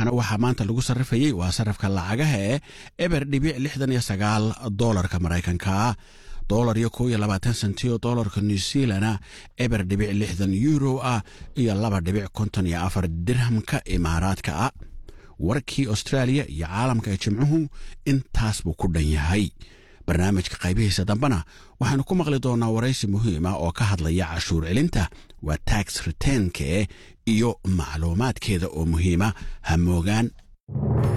shiinahana waxaa maanta lagu sarrifayey waa sarrifka lacagaha ee eber dhibic lixdan iyo sagaal doolarka maraykanka dolar iyo kow iyo labaatan sentioo doolarka new zealana eber dhibic lixdan euro ah iyo laba dhibic konton iyo afar dirhamka imaaraadka ah warkii austraaliya iyo caalamka ee jimcuhu intaas buu ku dhan yahay barnaamijka qaybihiisa dambena waxaanu ku maqli doonaa waraysi muhiima oo ka hadlaya cashuur celinta waa tax reteenke iyo macluumaadkeeda oo muhiima ha moogaan